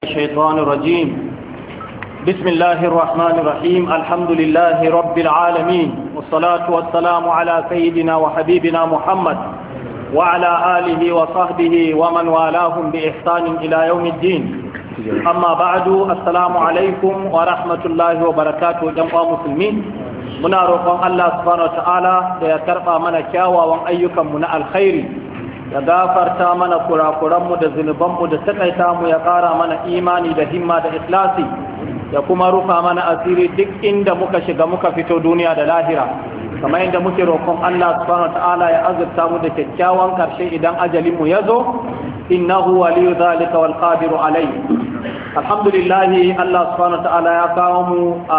الشيطان الرجيم بسم الله الرحمن الرحيم الحمد لله رب العالمين والصلاة والسلام على سيدنا وحبيبنا محمد وعلى آله وصحبه ومن والاهم بإحسان إلى يوم الدين أما بعد السلام عليكم ورحمة الله وبركاته جمع مسلمين muna roƙon Allah subhanahu wataala da ya karɓa mana kyawawan ayyukanmu na alkhairi ya gafarta mana kurakuranmu da zunubanmu da takaita mu ya ƙara mana imani da himma da ikhlasi ya kuma rufa mana asiri duk inda muka shiga muka fito duniya da lahira kamar yadda muke roƙon Allah subhanahu wataala ya azurta mu da kyakkyawan karshe idan ajalin mu ya zo innahu waliyu zalika wal qadiru alai alhamdulillah Allah subhanahu wataala ya kawo mu a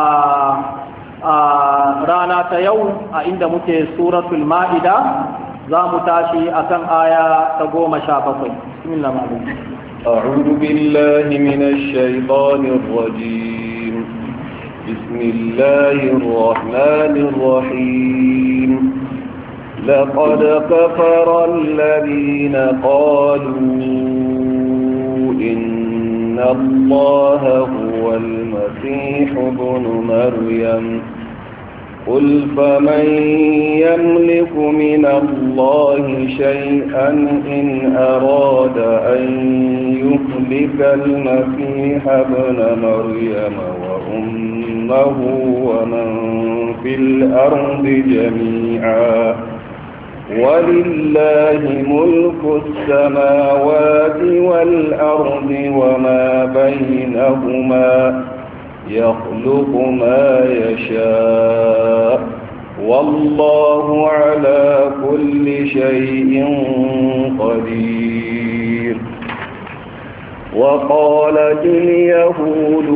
a rana ta yau a inda muke suratul ma'ida za mu tashi akan aya ta goma sha bakwai bismillah أعوذ بالله من الشيطان الرجيم بسم الله الرحمن الرحيم لقد كفر الذين قالوا إن الله هو المسيح ابن مريم قل فمن يملك من الله شيئا إن أراد أن يهلك المسيح ابن مريم وأمه ومن في الأرض جميعا ولله ملك السماوات والأرض وما بينهما يخلق ما يشاء والله على كل شيء قدير وقالت اليهود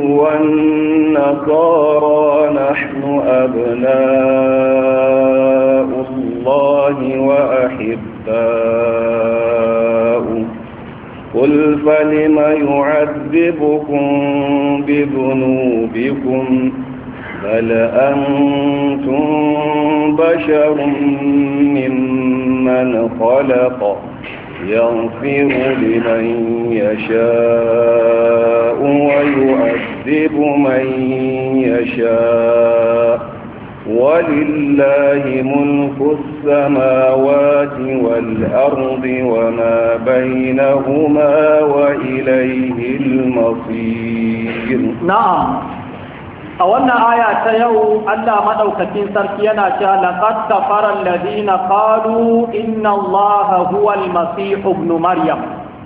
والنصارى نحن أبناء الله وأحباؤه قل فلم يعذبكم بذنوبكم بل أنتم بشر ممن خلق يغفر لمن يشاء ويعذب من يشاء ولله ملك السماوات والأرض وما بينهما وإليه المصير نعم أولنا آية يو ألا مدوكتين سركينا لقد كفر الذين قالوا إن الله هو المسيح ابن مريم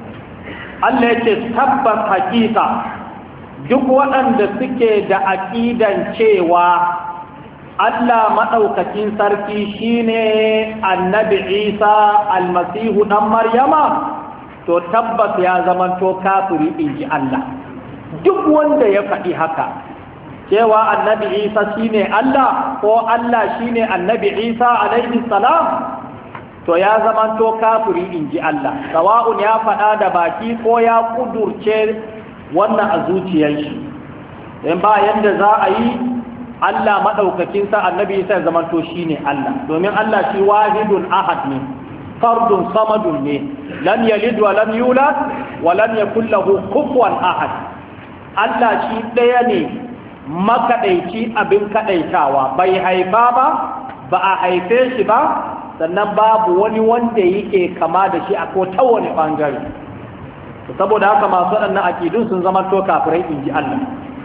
التي تثبت حقيقة duk waɗanda suke da aƙidan cewa Allah maɗaukacin sarki shine annabi Isa almasihu ɗan Maryama to tabbas ya zamanto kafiri in ji Allah duk wanda ya faɗi haka cewa annabi Isa shine Allah ko Allah shine annabi Isa alaihi salam to ya zamanto kafiri in ji Allah sawa'un ya faɗa da baki ko ya ƙudurce wannan a zuciyar shi in ba yadda za a yi Allah maɗaukakin sa annabi sai zamanto shi ne Allah domin Allah shi wahidun ahad ne fardun samadun ne lam yalid wa lam yulad wa lam yakul lahu kufuwan ahad Allah shi ɗaya ne makaɗaici abin kaɗaitawa bai haifa ba ba a haife shi ba sannan babu wani wanda yake kama da shi a ko ta wani ɓangare saboda haka masu waɗannan akidun sun zama to kafirai in ji Allah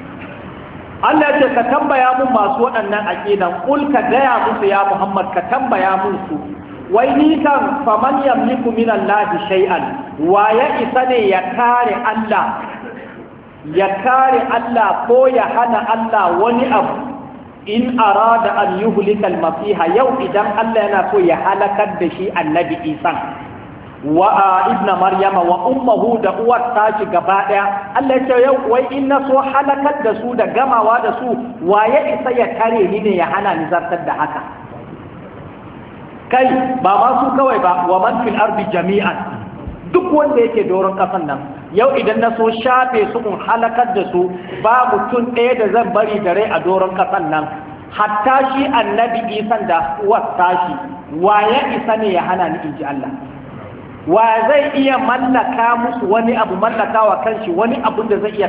Allah ce ka tambaya mun masu waɗannan aqidan kul ka gaya musu ya Muhammad ka tambaya musu wai ni kan faman yamliku min Allah shay'an wa ya isa ne ya kare Allah ya kare Allah ko ya hana Allah wani abu in arada an yuhlika al-masiha yau idan Allah yana so ya halakar da shi annabi Isa wa ibna maryama wa ummuhu da uwar tashi gaba daya Allah ya ce yau wai in na so halakar da su da gamawa da su waye isa ya kare ni ne ya hana ni zartar da haka kai ba ma su kawai ba wa man fil ardi jami'an duk wanda yake doron kasan nan yau idan na so shafe su in halakar da su ba mutum ɗaya da zan bari da rai a doron kasan nan hatta shi annabi isan da uwar tashi waye isa ne ya hana ni in ji Allah wa zai iya mallaka musu wani abu mallakawa kanshi wani abun da zai iya